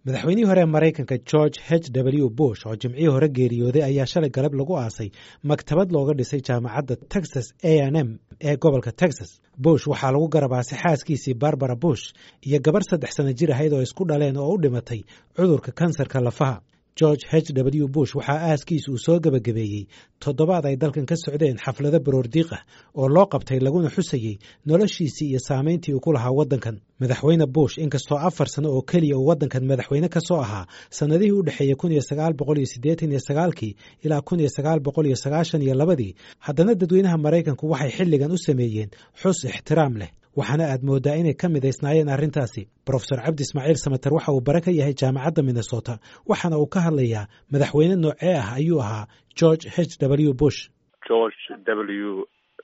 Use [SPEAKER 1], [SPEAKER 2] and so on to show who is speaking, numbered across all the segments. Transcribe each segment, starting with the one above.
[SPEAKER 1] madaxweynihii hore ee maraykanka george h w bush oo jimcihii hore geeriyooday ayaa shalay galab lagu aasay maktabad looga dhisay jaamacadda texas a n m ee gobolka texas bush waxaa lagu garabaasay xaaskiisii barbara bush iyo gabarh saddex sano jir ahayd oo isku dhaleen oo u dhimatay cudurka kansarka lafaha george h w bush waxaa aaskiisa uu soo gebagabeeyey toddobaad ay dalkan ka socdeen xaflado baroordiiq ah oo loo qabtay laguna xusayey noloshiisii iyo saamayntii uu ku lahaa waddankan madaxweyne bush inkastoo afar sano oo keliya uu waddankan madaxweyne ka soo ahaa sannadihii u dhexeeyey kun iyo sagaal boqol iyo siddeetan iyo sagaalkii ilaa kun iyo sagaal boqol iyo sagaashan iyo labadii haddana dadweynaha maraykanku waxay xilligan u sameeyeen xus ixtiraam leh waxaana aad mooddaa inay ka midaysnaayeen arrintaasi brofesor cabdi ismaaciil samater waxa uu bare ka yahay jaamacadda minnesota waxaana uu ka hadlayaa madaxweyne noocee ah ayuu ahaa george h w bush
[SPEAKER 2] george w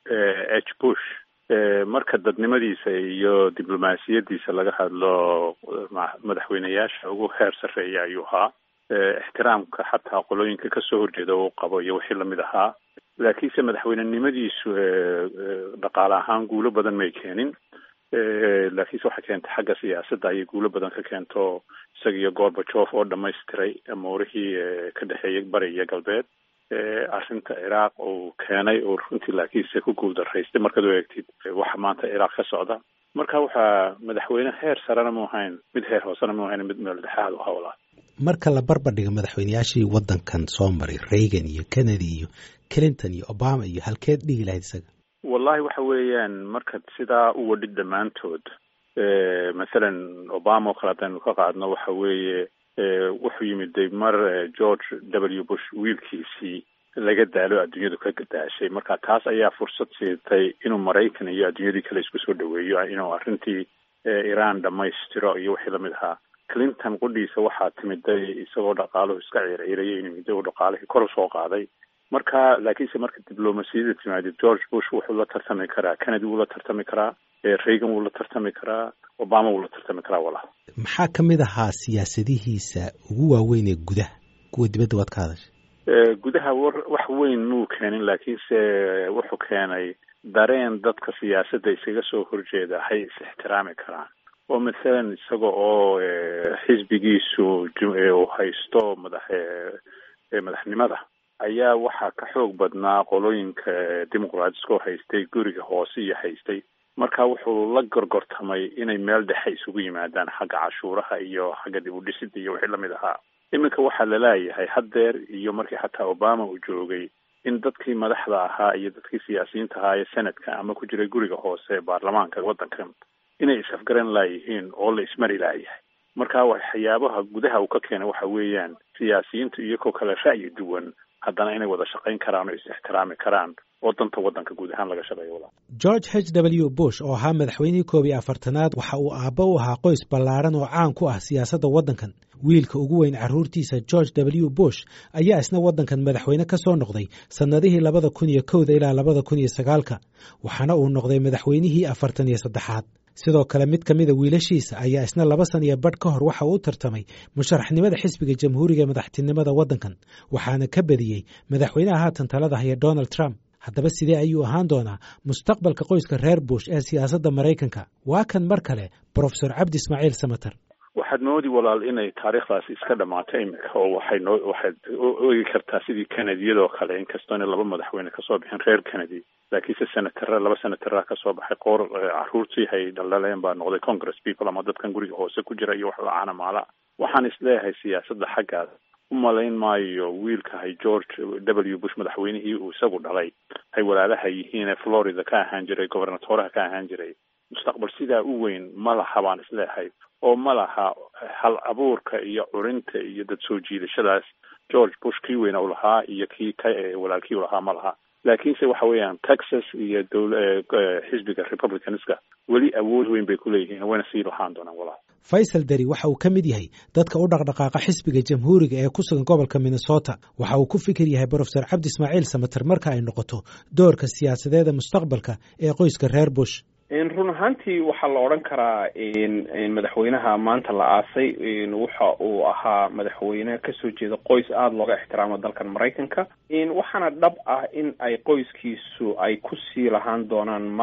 [SPEAKER 2] h bush marka dadnimadiisa iyo diblomaasiyadiisa laga hadlo madaxweyneyaasha ugu heer sarreeya ayuu ahaa ixtiraamka xataa qolooyinka kasoo horjeeda uu qabo iyo wixii lamid ahaa laakiinse madaxweynenimadiisu dhaqaale ahaan guulo badan may keenin laakiinse waxay keentay xagga siyaasadda ayay guulo badan ka keento isaga iyo gorbajof oo dhamaystiray amuurihii ka dhexeeyay bari iyo galbeed arrinta ciraaq uu keenay oo runtii laakiinse ku guuldaraystay markaad u eegtid waxa maanta ciraaq ka socda marka waxaa madaxweyne heer sarena mu ahayn mid heer hoosena mu ahayn mid meel dhexaad u hawlaa
[SPEAKER 1] marka la barbardhigo madaxweyneyaashii waddankan soo maray reagan iyo kennedy iyo clinton iyo obama iyo halkeed dhigi lahayd isaga
[SPEAKER 2] wallahi waxa weeyaan markaad sidaa u wadhid dhammaantood mathalan obama oo kale haddaynu ka qaadno waxa weeye wuxuu yimiday mar george w bush wiilkiisii laga daalo adduunyadu ka gadaashay marka taas ayaa fursad siitay inuu maraykan iyo adduunyadii kale isku soo dhaweeyo inuu arrintii iran dhammaystiro iyo wixii lamid ahaa clinton qudhiisa waxaa timiday isagoo dhaqaaluhu iska ciirciirayay inuu middo dhaqaalihii kor soo qaaday marka laakiinse marka diblomasiyada timaadid george bush wuxuu la tartami karaa kennedy wuu la tartami karaa reagan wuu la tartami karaa obama wuu la tartami karaa walaal
[SPEAKER 1] maxaa ka mid ahaa siyaasadihiisa ugu waaweyn ee gudaha kuwa dibadda waad ka hadashay
[SPEAKER 2] gudaha war wax weyn muu keenin laakiinse wuxuu keenay dareen dadka siyaasadda iskaga soo horjeeda hay is ixtiraami karaan oo mathalan isaga oo xisbigiisu uu haysto madax madaxnimada ayaa waxaa ka xoog badnaa qolooyinka dimuqraadiskoo haystay guriga hoose iyo haystay marka wuxuu la gorgortamay inay meel dhexe isugu yimaadaan xagga cashuuraha iyo xagga dib u dhisida iyo wixii lamid ahaa iminka waxaa laleeyahay haddeer iyo markii xataa obama uu joogay in dadkii madaxda ahaa iyo dadkii siyaasiyiinta ahaa ee senadka ama ku jiray guriga hoose baarlamaanka waddankan inay is-afgaran laayihiin oo la ismari laayahay marka waxyaabaha gudaha uu ka keenay waxa weeyaan siyaasiyiintu iyagoo kale ra'yi duwan haddana inay wada shaqayn karaan oo is-ixtiraami karaan oo danta waddanka guud ahaan laga shaqeeyo walaal
[SPEAKER 1] george h w bush oo ahaa madaxweynihii koob iyo afartanaad waxa uu aabba u ahaa qoys ballaaran oo caan ku ah siyaasadda waddankan wiilka ugu weyn carruurtiisa george w bush ayaa isna waddankan madaxweyne ka soo noqday sannadihii labada kun iyo kowda ilaa labada kun iyo sagaalka waxaana uu noqday madaxweynihii afartan iyo saddexaad sidoo kale mid ka mida wiilashiisa ayaa isna laba san iyo badh ka hor waxa uu tartamay musharaxnimada xisbiga jamhuuriga ee madaxtinimada waddankan waxaana ka badiyey madaxweynaha haatan talada haya donald trump haddaba sidee ayuu ahaan doonaa mustaqbalka qoyska reer bush ee siyaasadda maraykanka waa kan mar kale brofesor cabdi ismaaciil samater
[SPEAKER 2] waxaad moodi walaal inay taariikhdaasi iska dhamaato iminka oo waxay noo waxaad oegi kartaa sidii kenediyadoo kale inkastoo ina laba madaxweyne kasoo bixin reer kennedy laakiinse senatara laba senatara kasoo baxay qoor caruurtii hay dhaldhaleen baa noqday congress people ama dadkan guriga hoose ku jira iyo wax lacaana maala waxaan isleeyahay siyaasadda xaggaas u malayn maayo wiilka hay george w bush madaxweynihii uu isagu dhalay hay walaalaha yihiine florida ka ahaan jiray gobernatoraha ka ahaan jiray mustaqbal sidaa u weyn ma laha baan isleeyahay oo ma laha hal abuurka iyo curinta iyo dad soo jiidashadaas george bush kii weyna u lahaa iyo kii ka walaalkii u lahaa ma laha laakiinse waxa weeyaan texas iyo dowla xisbiga republicanska weli awood weyn bay ku leeyihiin wayna sii lahaan doonaan walaal
[SPEAKER 1] faysal dari waxa uu ka mid yahay dadka u dhaqdhaqaaqa xisbiga jamhuuriga ee ku sugan gobolka minnesota waxa uu ku fikir yahay brofesor cabdi ismaaciil samater marka ay noqoto doorka siyaasadeeda mustaqbalka ee qoyska reer bush
[SPEAKER 3] run ahaantii waxaa la odhan karaa madaxweynaha maanta la aasay waxa uu ahaa madaxweyne kasoo jeeda qoys aada looga ixtiraamo dalkan maraykanka waxaana dhab ah in ay qoyskiisu ay kusii lahaan doonaan magac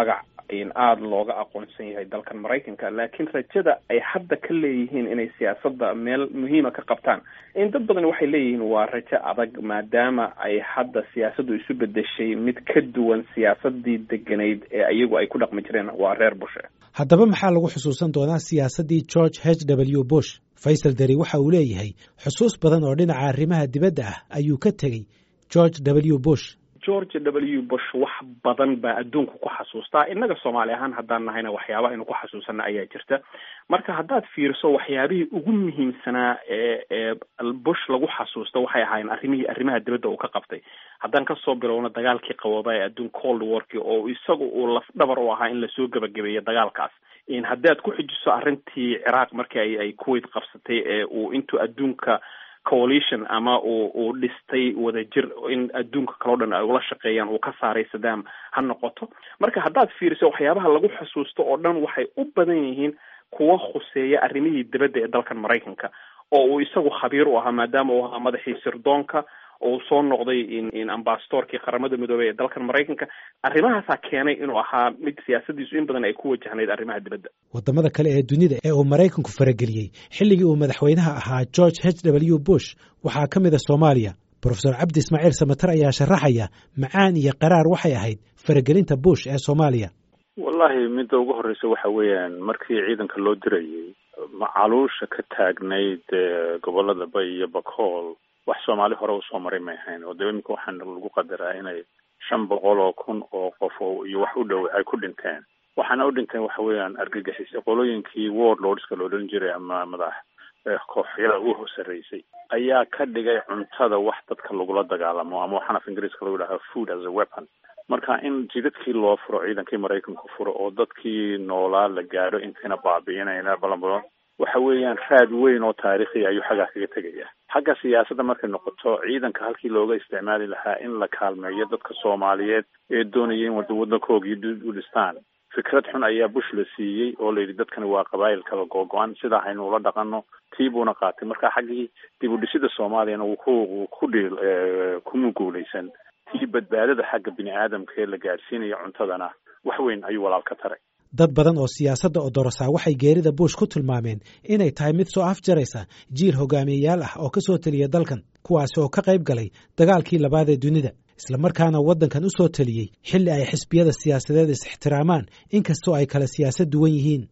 [SPEAKER 3] aada looga aqoonsan yahay dalkan maraykanka laakiin rajada ay hadda ka leeyihiin inay siyaasadda meel muhiima ka qabtaan in dad badan waxay leeyihiin waa rajo adag maadaama ay hadda siyaasaddu isu bedeshay mid ka duwan siyaasadii deganayd ee iyagu ay ku dhaqmi jireen waa reer bushe
[SPEAKER 1] haddaba maxaa lagu xusuusan doonaa siyaasaddii george h w bush faysal deri waxa uu leeyahay xusuus badan oo dhinaca arrimaha dibadda ah ayuu ka tegey george w bush
[SPEAKER 3] george w bush wax badan baa adduunka ku xasuustaa innaga soomaali ahaan haddaan nahayna waxyaaba aynu ku xasuusana ayaa jirta marka haddaad fiiriso waxyaabihii ugu muhiimsanaa ee ee bush lagu xasuusto waxay ahaayeen arrimihii arrimaha dibadda uu ka qabtay haddaan kasoo bilowno dagaalkii qabooba ee adduun cold warki oo isaga uu lafdhabar u ahaa in lasoo gebagabeeyo dagaalkaas haddaad ku xijiso arrintii ciraaq markii ay ay kuwait qabsatay ee uu intuu adduunka coalition ama uu uu dhistay wadajir in adduunka kaleo dhan ay ula shaqeeyaan uu ka saaray saddam ha noqoto marka haddaad fiiriso waxyaabaha lagu xusuusto oo dhan waxay u badan yihiin kuwa khuseeya arrimihii dibadda ee dalkan maraykanka oo uu isagu khabiir u ahaa maadaama uu ahaa madaxii sirdoonka oo soo noqday in ambasadorkii qaramada midoobey ee dalkan maraykanka arrimahaasaa keenay inuu ahaa mid siyaasadiisu in badan ay ku wajahnayd arrimaha dibadda
[SPEAKER 1] waddamada kale ee dunida ee uu maraykanku farageliyey xilligii uu madaxweynaha ahaa george h w bush waxaa ka mid a soomaaliya brofesor cabdi ismaaciil samater ayaa sharaxaya macaan iyo qaraar waxay ahayd faragelinta bush ee soomaaliya
[SPEAKER 2] wallahi midda ugu horreysa waxa weeyaan markii ciidanka loo dirayay macaluusha ka taagnayd gobolada bay iyo bakool wax soomaali hore usoo maray may ahayn oo daba iminka waxaan lagu qadaraa inay shan boqol oo kun oo qof oo iyo wax u dhow ay ku dhinteen waxaana u dhinteen waxa weeyaan argagixisay qolooyinkii warlordska la odhan jiray ama madax kooxyada ugu sarreysay ayaa ka dhigay cuntada wax dadka lagula dagaalamo ama waxaan af ingiriiska lagu yidhaha food as a weapon marka in jidadkii loo furo ciidankii maraykanku furo oo dadkii noolaa la gaadho intayna baabi'inayna balanbalan waxa weeyaan raad weyn oo taariikhi ayuu xaggaa kaga tegaya xagga siyaasadda markay noqoto ciidanka halkii looga isticmaali lahaa in la kaalmeeyo dadka soomaaliyeed ee doonaya in wada waddankoogii u dhistaan fikrad xun ayaa bush la siiyey oo layidhi dadkani waa qabaayil kala googo-an sidaa haynu ula dhaqano tii buuna qaatay marka xaggii dib u dhisida soomaaliyana wuu ku ku dhiil kuma guulaysan tii badbaadada xagga bini aadamka ee la gaadhsiinaya cuntadana wax weyn ayuu walaal ka taray
[SPEAKER 1] dad badan oo siyaasadda odorosaa waxay geerida bush ku tilmaameen inay tahay mid soo afjaraysa jiil hogaamiyeyaal ah oo ka soo teliya dalkan kuwaasi oo ka qayb galay dagaalkii labaad ee dunida islamarkaana waddankan u soo teliyey xilli ay xisbiyada siyaasadeed is ixtiraamaan inkastoo ay kala siyaasad duwan yihiin